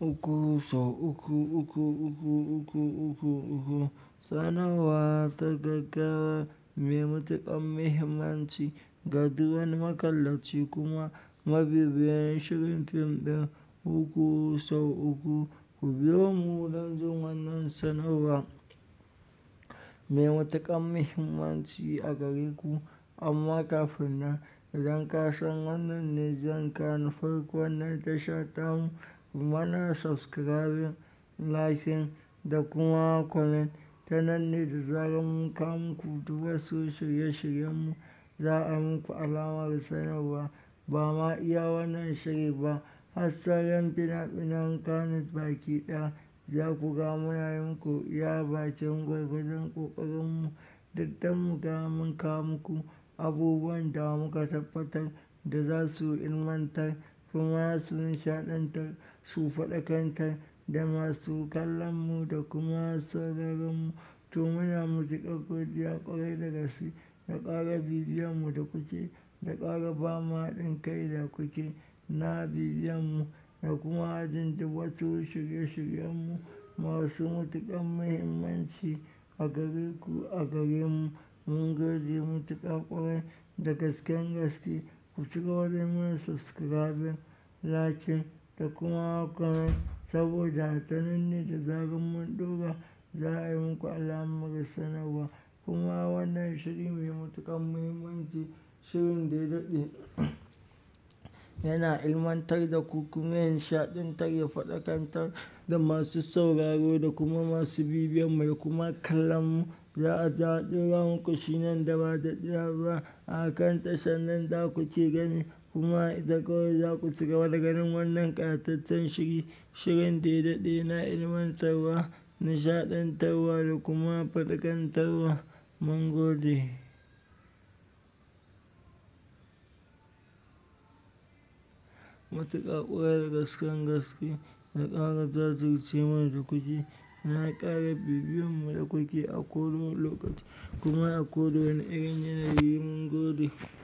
uku sau uku, uku, uku, uku, uku, uku. Sanarwa ta gaggawa mai matuƙar muhimmanci ga duk wani makallaci kuma mabibiyin shirin fim ɗin uku sau uku. Ku biyo mu don jin wannan sanarwa mai matuƙar muhimmanci a gare ku. Amma kafin nan, idan ka san wannan ne zuwanka na farko wannan tasha tamu, ku mana subscribing, liking da kuma comment. Ta nan ne da zarar mun kawo muku duk wasu shirye-shiryenmu, za a muku alamar sanarwa. Ba ma iya wannan shiri ba, har sauran fina-finan Kannywood baki ɗaya za ku ga muna yi muku iya bakin gwargwadon ƙoƙarinmu. Duk dan mu ga mun kawo muku abubuwan da muka tabbatar da za su ilmantar kuma su nishaɗantar, su faɗakantar da masu kallon mu da kuma sauraron mu. To muna matuƙar godiya ƙwarai da gaske da ƙara bibiyan mu da kuke, da ƙara ba mu haɗin kai da kuke na bibiyan mu da kuma jin duk wasu shirye-shiryenmu masu matuƙar muhimmanci a gare ku, a gare mu. Mun gode matuƙa ƙwarai da gasken gaske. Ku cigaba da yi mana subscribing, liking da kuma comment saboda ta nan ne da zarar mun ɗora za a yi muku alamar sanarwa. Kuma wannan shiri mai matuƙar muhimmanci, shirin da ya daɗe yana ilmantar da ku kuma ya nishaɗantar, ya faɗakantar da masu sauraro da kuma masu bibiyan mu da kuma kallon mu. Za a ja ɗora muku shi nan da ba daɗewa ba a kan tashar nan da kuke gani. Kuma ita kawai za ku cigaba da ganin wannan ƙayataccen shiri, shirin da ya daɗe yana ilmantarwa, nishaɗantarwa da kuma faɗakantarwa. Mun gode. Matuƙa ƙwarai da gasken gaske da ƙara jajirce mana da kuke, na ƙara bibiyan mu da kuke a kowane lokaci kuma a kowane irin yanayi mun gode.